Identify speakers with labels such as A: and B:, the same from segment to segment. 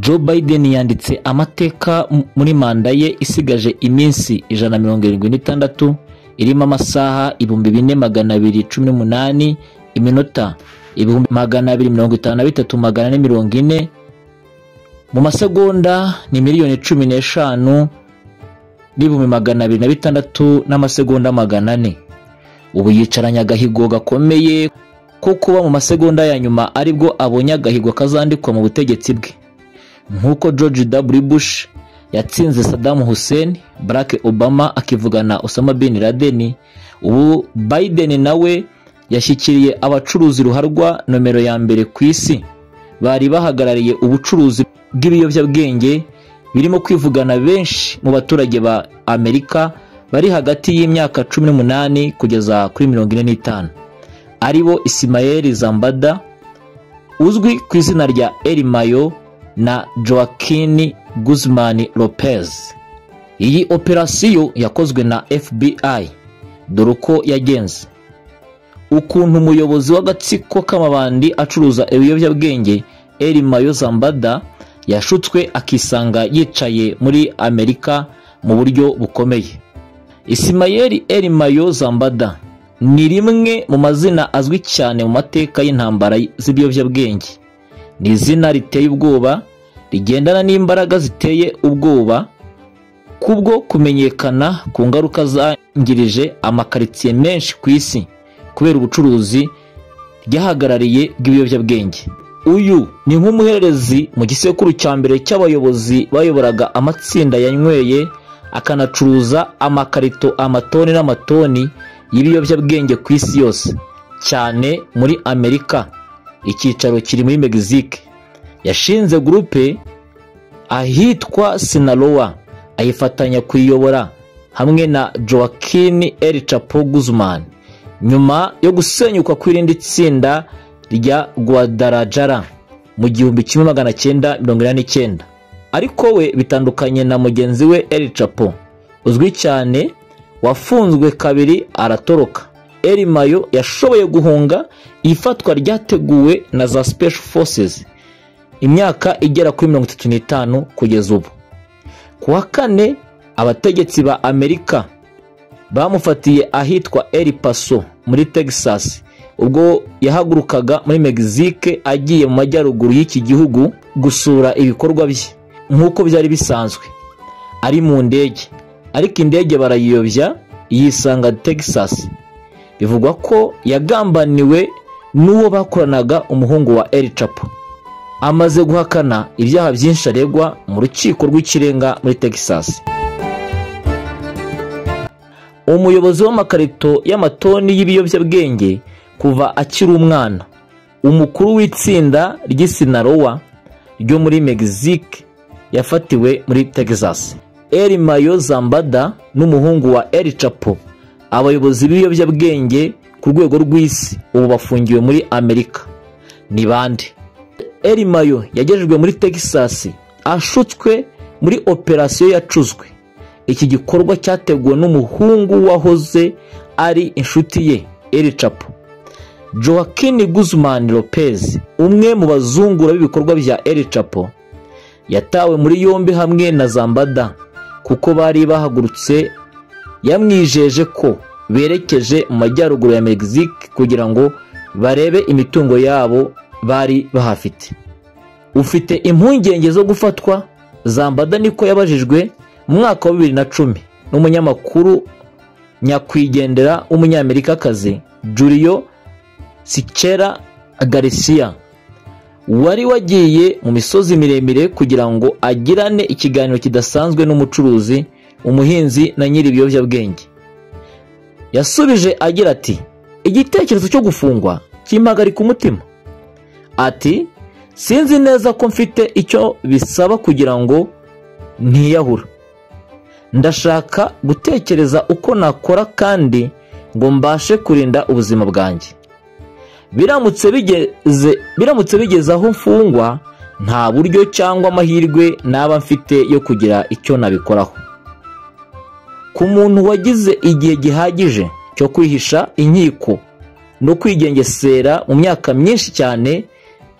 A: Joe Biden yanditse amateka muri manda ye isigaje iminsi ijana na mirongo irindwi n'itandatu irimo amasaha ibihumbi bine magana abiri cumi n'umunani iminota ibihumbi magana abiri mirongo itanu na bitatu magana ane mirongo ine mu masegonda ni miliyoni cumi n'eshanu n'ibihumbi magana abiri na bitandatu n'amasegonda magana ane ubu yicaranye agahigo gakomeye ko kuba mu masegonda ya nyuma aribwo abonye agahigo kazandikwa mu butegetsi bwe nk'uko george w bush yatsinze saddam hussein barack obama akivugana osama bin laden ubu biden nawe yashyikiriye abacuruzi ruharwa nomero ya mbere ku isi bari bahagarariye ubucuruzi bw'ibiyobyabwenge birimo kwivugana benshi mu baturage ba amerika bari hagati y'imyaka cumi n'umunani kugeza kuri mirongo ine n'itanu aribo ismael zambada uzwi ku izina rya erimayo na joaquin guzman lopez iyi operasiyo yakozwe na fbi dore uko yagenze ukuntu umuyobozi w'agatsiko k'amabandi acuruza ibiyobyabwenge eri mayo zambada yashutswe akisanga yicaye muri amerika mu buryo bukomeye isimayeri eri mayo zambada ni rimwe mu mazina azwi cyane mu mateka y'intambara z'ibiyobyabwenge ni izina riteye ubwoba rigendana n'imbaraga ziteye ubwoba kubwo kumenyekana ku ngaruka zangirije amakaritsiye menshi ku isi kubera ubucuruzi ryahagarariye bw'ibiyobyabwenge uyu ni nk'umuhererezi mu gisekuru cya mbere cy'abayobozi bayoboraga amatsinda yanyweye akanacuruza amakarito amatoni n'amatoni y'ibiyobyabwenge ku isi yose cyane muri amerika icyicaro kiri muri megisike yashinze gurupe ahitwa sinaloa ayifatanya kuyiyobora hamwe na joaquin el chapo guzman nyuma yo gusenyuka kw'irindi tsinda rya guadarajara mu gihumbi kimwe magana cyenda mirongo inani n'icyenda ariko we bitandukanye na mugenzi we eri capo uzwi cyane wafunzwe kabiri aratoroka eri mayo yashoboye guhunga ifatwa ryateguwe na za special forces imyaka igera kuri mirongo itatu n'itanu kugeza ubu ku wa kane abategetsi ba amerika bamufatiye ahitwa eri paso muri texas ubwo yahagurukaga muri megisike agiye mu majyaruguru y'iki gihugu gusura ibikorwa bye nk'uko byari bisanzwe ari mu ndege ariko indege barayiyobya yisanga texas bivugwa ko yagambaniwe n'uwo bakoranaga umuhungu wa eri capo amaze guhakana ibyaha byinshi aregwa mu rukiko rw'ikirenga muri texas umuyobozi w'amakarito y'amatoni y'ibiyobyabwenge kuva akiri umwana umukuru w'itsinda ry'isinarowa ryo muri megisike yafatiwe muri texas eri mayo zambada n'umuhungu wa eri capo abayobozi b'ibiyobyabwenge ku rwego rw'isi ubu bafungiwe muri amerika ni bande eri mayo yagejejwe muri texas ashutswe muri operasiyo yacuzwe iki gikorwa cyateguwe n'umuhungu wahoze ari inshuti ye eri capo joaquin guzman lopez umwe mu bazungura b'ibikorwa bya eri capo yatawe muri yombi hamwe na zambada kuko bari bahagurutse yamwijeje ko berekeje mu majyaruguru ya megisike kugira ngo barebe imitungo yabo bari bahafite ufite impungenge zo gufatwa zambada niko yabajijwe mu mwaka wa bibiri na cumi n'umunyamakuru nyakwigendera w'umunyamerikakazi Julio sikera garcia wari wagiye mu misozi miremire kugira ngo agirane ikiganiro kidasanzwe n'umucuruzi umuhinzi na nyiri ibiyobyabwenge yasubije agira ati igitekerezo cyo gufungwa kimpagarika umutima ati sinzi neza ko mfite icyo bisaba kugira ngo ntiyahura ndashaka gutekereza uko nakora kandi ngo mbashe kurinda ubuzima bwanjye biramutse bigeze aho mfungwa nta buryo cyangwa amahirwe naba mfite yo kugira icyo nabikoraho ku muntu wagize igihe gihagije cyo kwihisha inkiko no kwigengesera mu myaka myinshi cyane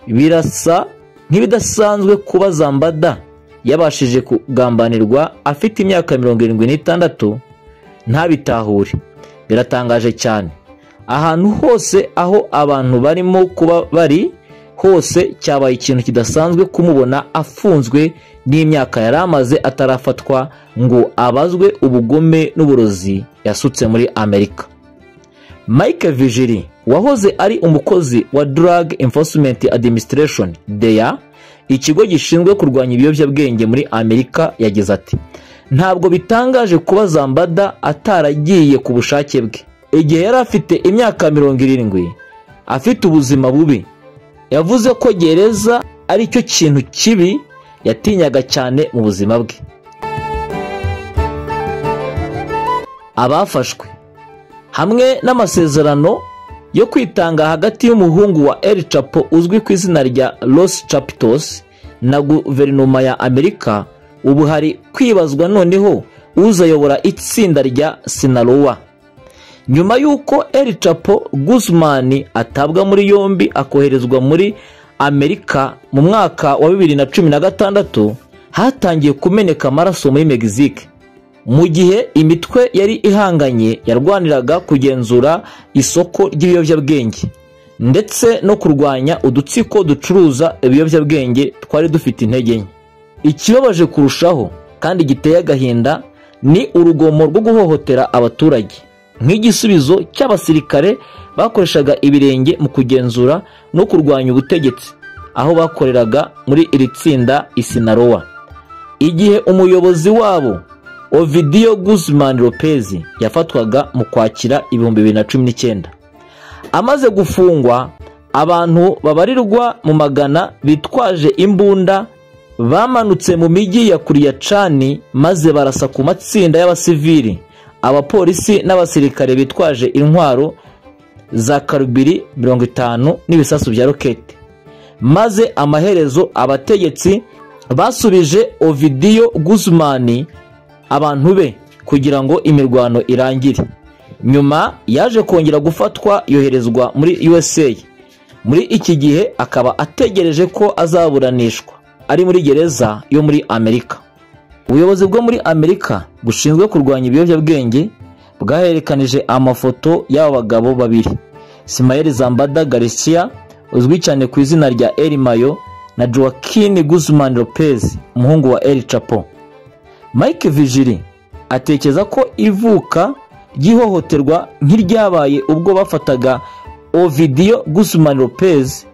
A: birasa ntibidasanzwe kuba zambada yabashije kugambanirwa afite imyaka mirongo irindwi n'itandatu ntabitahure biratangaje cyane ahantu hose aho abantu barimo kuba bari hose cyabaye ikintu kidasanzwe kumubona afunzwe n'imyaka yari amaze atarafatwa ngo abazwe ubugome n'uburozi yasutse muri amerika mike vigiri wahoze ari umukozi wa drug enforcement administration deya ikigo gishinzwe kurwanya ibiyobyabwenge muri amerika yagize ati ntabwo bitangaje kuba zambada ataragiye ku bushake bwe igihe yari afite imyaka mirongo irindwi afite ubuzima bubi yavuze ko gereza ari cyo kintu kibi yatinyaga cyane mu buzima bwe abafashwe hamwe n'amasezerano yo kwitanga hagati y'umuhungu wa El Chapo uzwi ku izina rya Los Chapitos na guverinoma ya amerika ubu hari kwibazwa noneho uzayobora itsinda rya sinalowa nyuma y'uko El Chapo Guzman atabwa muri yombi akoherezwa muri amerika mu mwaka wa bibiri na cumi na gatandatu hatangiye kumeneka amaraso muri megisike mu gihe imitwe yari ihanganye yarwaniraga kugenzura isoko ry'ibiyobyabwenge ndetse no kurwanya udutsiko ducuruza ibiyobyabwenge twari dufite intege nke ikibabaje kurushaho kandi giteye agahinda ni urugomo rwo guhohotera abaturage nk'igisubizo cy'abasirikare bakoreshaga ibirenge mu kugenzura no kurwanya ubutegetsi aho bakoreraga muri iri tsinda isinarowa igihe umuyobozi wabo ovidiyo guzman lopez yafatwaga mu kwakira ibihumbi bibiri na cumi n'icyenda amaze gufungwa abantu babarirwa mu magana bitwaje imbunda bamanutse mu mijyi ya kuriyacani maze barasa ku matsinda y'abasivili abapolisi n'abasirikare bitwaje intwaro za karubiri mirongo itanu n'ibisasu bya roketi maze amaherezo abategetsi basubije ovidiyo guzmani abantu be kugira ngo imirwano irangire nyuma yaje kongera gufatwa yoherezwa muri usa muri iki gihe akaba ategereje ko azaburanishwa ari muri gereza yo muri amerika ubuyobozi bwo muri amerika bushinzwe kurwanya ibiyobyabwenge bwaherekanije amafoto y'aba bagabo babiri simayeli zambada garisiya uzwi cyane ku izina rya eri mayo na joaquin guzman lopez umuhungu wa eri capo mike vigiri atekereza ko ivuka ry'ihohoterwa nk'iryabaye ubwo bafataga ovidiyo guzman lopez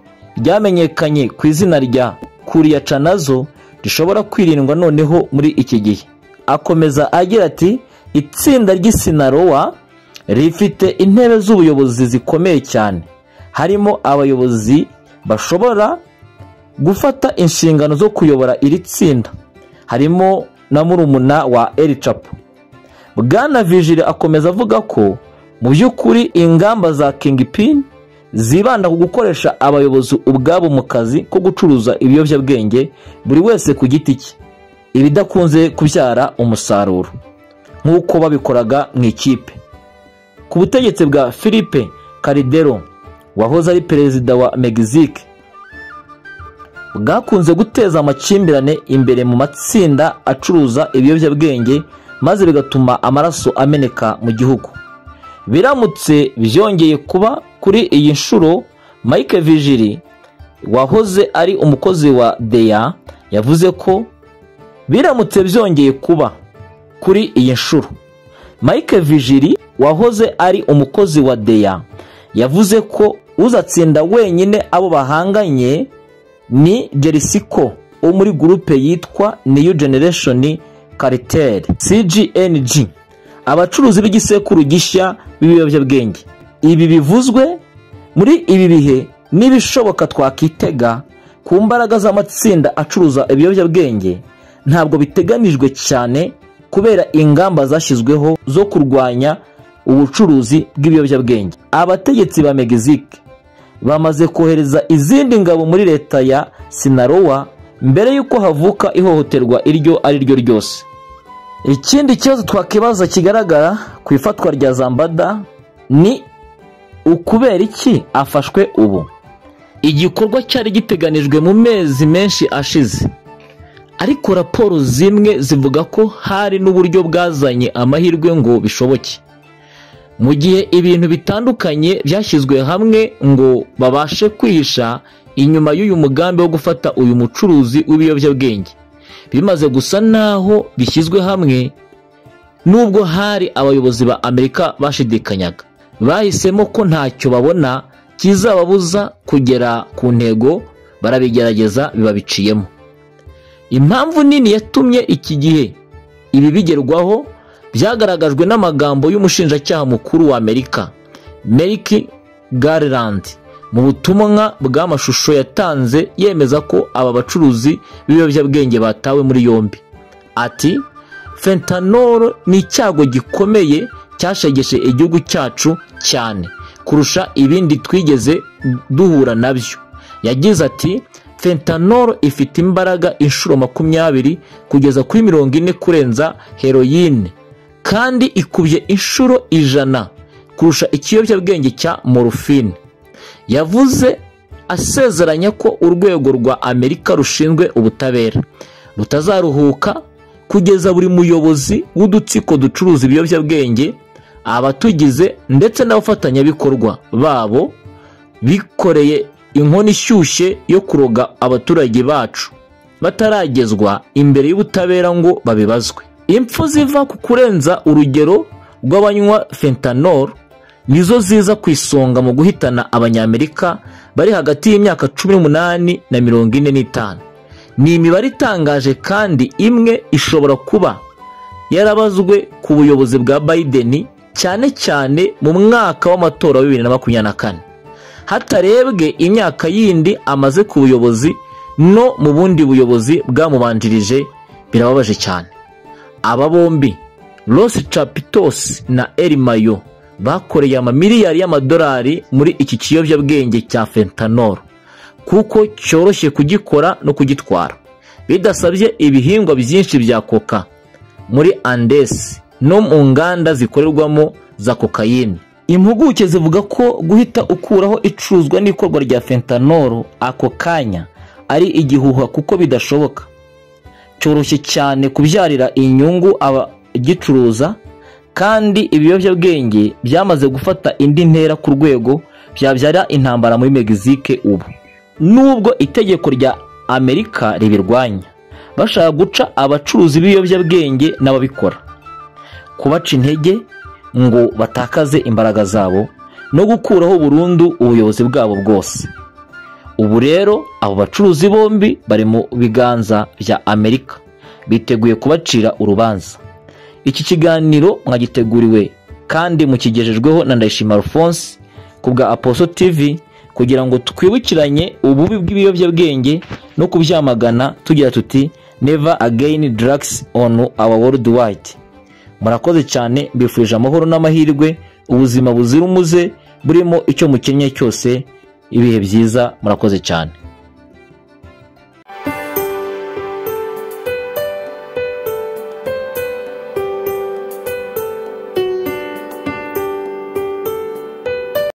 A: ryamenyekanye ku izina rya kuriyacanazo rishobora kwirindwa noneho muri iki gihe akomeza agira ati itsinda ry'isinarowa rifite intebe z'ubuyobozi zikomeye cyane harimo abayobozi bashobora gufata inshingano zo kuyobora iri tsinda harimo na murumuna wa ericapu bwana vigiri akomeza avuga ko mu by'ukuri ingamba za kingpin zibanda ku gukoresha abayobozi ubwabo mu kazi ko gucuruza ibiyobyabwenge buri wese ku giti cye ibidakunze kubyara umusaruro nk'uko babikoraga mu ikipe ku butegetsi bwa philippe caridero wahoze ari perezida wa megisike bwakunze guteza amakimbirane imbere mu matsinda acuruza ibiyobyabwenge maze bigatuma amaraso ameneka mu gihugu biramutse byongeye kuba kuri iyi nshuro mike vigiri wahoze ari umukozi wa deya yavuze ko biramutse byongeye kuba kuri iyi nshuro mike vigiri wahoze ari umukozi wa deya yavuze ko uzatsinda wenyine abo bahanganye ni jerisiko wo muri gurupe yitwa niyu generesheni kariteri cgng abacuruzi b'igisekuru gishya b'ibiyobyabwenge ibi bivuzwe muri ibi bihe n'ibishoboka twakitega ku mbaraga z'amatsinda acuruza ibiyobyabwenge ntabwo biteganijwe cyane kubera ingamba zashyizweho zo kurwanya ubucuruzi bw'ibiyobyabwenge abategetsi ba megisike bamaze kohereza izindi ngabo muri leta ya sinarowa mbere y'uko havuka ihohoterwa iryo ari ryo ryose ikindi kibazo twakibaza kigaragara ku ifatwa rya zambada ni ukubera iki afashwe ubu igikorwa cyari giteganijwe mu mezi menshi ashize ariko raporo zimwe zivuga ko hari n'uburyo bwazanye amahirwe ngo bishoboke mu gihe ibintu bitandukanye byashyizwe hamwe ngo babashe kwihisha inyuma y'uyu mugambi wo gufata uyu mucuruzi w'ibiyobyabwenge bimaze gusa naho bishyizwe hamwe nubwo hari abayobozi ba amerika bashidikanyaga bahisemo ko ntacyo babona kizababuza kugera ku ntego barabigerageza bibabiciyemo impamvu nini yatumye iki gihe ibi bigerwaho byagaragajwe n'amagambo y'umushinjacyaha mukuru wa amerika meriki garland mu butumwa bw'amashusho yatanze yemeza ko aba bacuruzi b'ibiyobyabwenge batawe muri yombi ati fentanoro ni icyago gikomeye cyashegeshe igihugu cyacu cyane kurusha ibindi twigeze duhura nabyo yagize ati fentanoro ifite imbaraga inshuro makumyabiri kugeza kuri mirongo ine kurenza heroyine kandi ikubye inshuro ijana kurusha ikiyobyabwenge cya morufine yavuze asezeranya ko urwego rwa amerika rushinzwe ubutabera rutazaruhuka kugeza buri muyobozi w'udutsiko ducuruza ibiyobyabwenge abatugize ndetse n'abafatanyabikorwa babo bikoreye inkono ishyushye yo kuroga abaturage bacu bataragezwa imbere y'ubutabera ngo babibazwe impfu ziva ku kurenza urugero rw'abanywa fentanol nizo ziza ku isonga mu guhitana abanyamerika bari hagati y'imyaka cumi n'umunani na mirongo ine n'itanu ni imibare itangaje kandi imwe ishobora kuba yarabazwe ku buyobozi bwa Biden cyane cyane mu mwaka w'amatora wa bibiri na makumyabiri na kane hatarebwe imyaka yindi amaze ku buyobozi no mu bundi buyobozi bwamubanjirije birababaje cyane aba bombi rosi capitos na erimayo bakoreye amamiliyari y'amadolari muri iki kiyobyabwenge cya fentanol kuko cyoroshye kugikora no kugitwara bidasabye ibihingwa byinshi bya koka muri andesi no mu nganda zikorerwamo za kokayine impuguke zivuga ko guhita ukuraho icuruzwa n'ikorwa rya fentanoro ako kanya ari igihuha kuko bidashoboka cyoroshye cyane kubyarira inyungu abagicuruza kandi ibiyobyabwenge byamaze gufata indi ntera ku rwego byabyara intambara muri megizike ubu nubwo itegeko rya amerika ribirwanya bashaka guca abacuruzi b'ibiyobyabwenge n'ababikora kubaca intege ngo batakaze imbaraga zabo no gukuraho burundu ubuyobozi bwabo bwose ubu rero abo bacuruzi bombi bari mu biganza bya amerika biteguye kubacira urubanza iki kiganiro mwagiteguriwe kandi mukigejejweho na ndayishima alphonse ku bwa aposo tv kugira ngo twibukiranye ububi bw'ibiyobyabwenge no kubyamagana tugira tuti neva ageyini daragisi onu awa worudi wayiti murakoze cyane mbifurije amahoro n'amahirwe ubuzima buzira umuze burimo icyo mukenye cyose ibihe byiza murakoze cyane